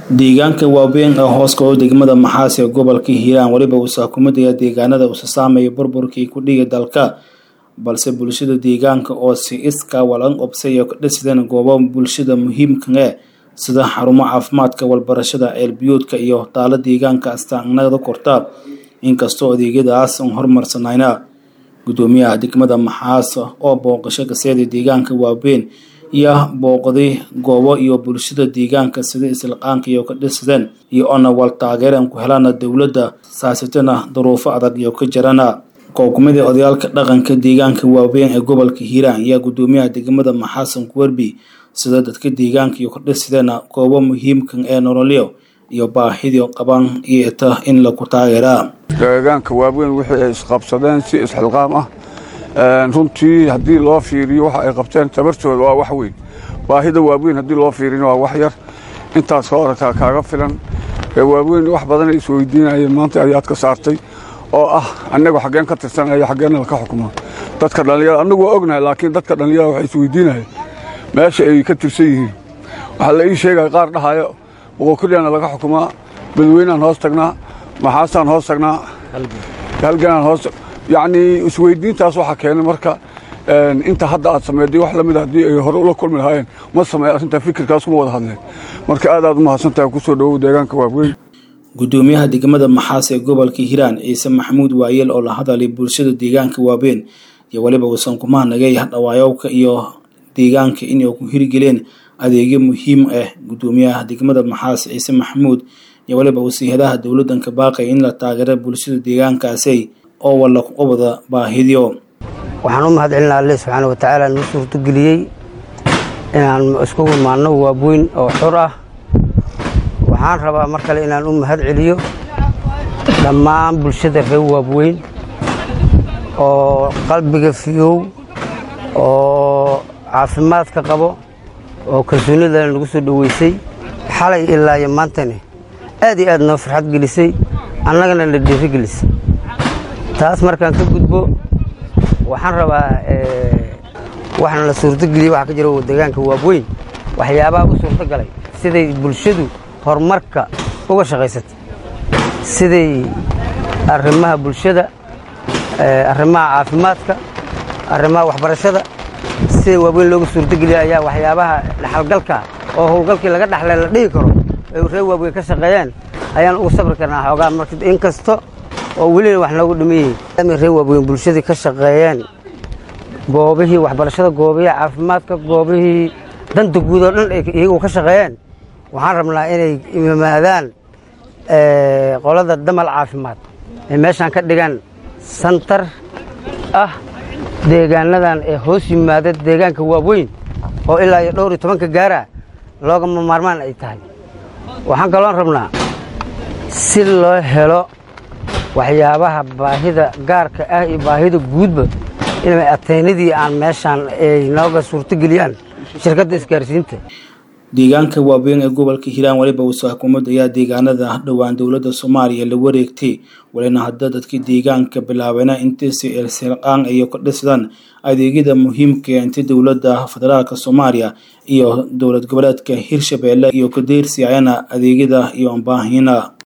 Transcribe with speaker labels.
Speaker 1: deegaanka waaweyn ee hoos kao degmada maxaas ee gobolka hiiraan weliba uusa kumadaya deegaanada uusa saameeya burburkii ku dhigi dalka balse bulshada deegaanka oo si iska walan obsay ka dhisideen goobo bulshada muhiimkae sida xarumo caafimaadka walbarashada ceelbiyoodka iyo taalo deegaanka astaanada korta inkastoo adeegyadaas aan horumarsanayna gudoomiyaha degmada maxaas oo booqasho kaseeda deegaanka waaweyn iyo booqday goobo iyo bulshada deegaanka sida islaqaanka iyo ka dhisideen iyo ona wal taageereen ku helana dowladda saasitana duruufo adag iyo ka jirana kookumidii odayaalka dhaqanka deegaanka waaweyn ee gobolka hiiraan ayaa gudoomiyaha degmada maxaasan kuwerbi sida dadka deegaanka iyo ka dhisideen goobo muhiimkan ee nololyo iyo baahidii qabaan iyo ita in lagu taageeraa
Speaker 2: deegaanka waaweyn wixii ay isqabsadeen si isxilqaam ah runtii haddii loo fiiriyo waxa ay qabteen tabartooda waa wax weyn baahida waaweyn haddii loo fiirina waa wax yar intaas ka orataa kaaga filan waaweyn wax badanay isweydiinayeen maanta ayaad ka saartay oo ah annagu xaggeen ka tirsanaya xaggeenna laka xukumaa dadka dhallinyara annagu waa ognahay laakiin dadka dhallinyara waxay isweydiinayeen meesha ay ka tirsan yihiin waxaa la ii sheegaya qaar dhahayo boqokulyana laga xukumaa badweynaan hoos tagnaa maxaasaan hoos tagnaa halganaan hoos yacnii isweydiintaas waxaa keenay marka inta hadda aad sameeday wax la mida haddii ay hore ula kulmi lahaayeen ma sameey arrintaa fikirkaas kuma wada hadleen marka aad aad u mahadsantahay kusoo dhowow deegaanka waaweyn
Speaker 1: gudoomiyaha degmada maxaas ee gobolka hiiraan ciise maxamuud waayeel oo la hadalay bulshada deegaanka waaweyn iyo weliba uusan kuma nagay dhawaayowka iyo deegaanka inay ku hirgeleen adeegyo muhiim ah gudoomiyaha degmada maxaas ciise maxamuud iyo weliba wasiihadaha dowladanka baaqay in la taageero bulshada deegaankaasi oo walla u wada baahidyo
Speaker 3: waxaan u mahad celinaa alle subxaana watacaala nuu suurtogeliyey inaan iskugu imaanno waabweyn oo xur ah waxaan rabaa mar kale inaan u mahad celiyo dhammaan bulshada reer waabweyn oo qalbiga fiyow oo caafimaadka qabo oo kalsoonida nagu soo dhoweysay xalay ilaa iyo maantani aad iyo aad noo farxad gelisay annagana la dhiiri gelisay taas markaan ka gudbo waxaan rabaa waxaana la suurtogeliyey waxaa ka jira deegaanka waabweyn waxyaabaha u suurto galay siday bulshadu horumarka uga shaqaysatay siday arrimaha bulshada arrimaha caafimaadka arrimaha waxbarashada sida waaweyn looga suurtogeliya ayaa waxyaabaha dhaxalgalka oo howlgalkii laga dhaxlay la dhihi karo ay reer waaweyn ka shaqeeyeen ayaan ugu sabri karnaa xoogaa marka inkasta oo welina wax noogu dhimayey reer waaweyn bulshadii ka shaqeeyeen goobihii waxbarashada goobihii caafimaadka goobihii danta guud oo dhan iyagu ka shaqeeyeen waxaan rabnaa inay imaadaan qolada damal caafimaad ay meeshaan ka dhigaan santar ah deegaanadan ee hoos yimaada deegaanka waaweyn oo ilaa iyo dhowr iyo tobanka gaara loogama maarmaan ay tahay waxaan kaloon rabnaa si loo helo waxyaabaha baahida gaarka ah iyo baahida guudba inay ateynadii aan meeshaan ay nooga suurtogeliyaan shirkadda isgaarsiinta
Speaker 1: deegaanka waaweyn ee gobolka hiiraan weliba uusa xukuumad ayaa deegaanada dhowaan dowladda soomaaliya la wareegtay walina hadda dadkii deegaanka bilaabeena intiisi ilsilqaan iyo ka dhisdaan adeegyada muhiimka inta dowladda federaalk soomaaliya iyo dowlad goboleedka hirshabeelle iyo kadeersi ayana adeegyada iyo baahina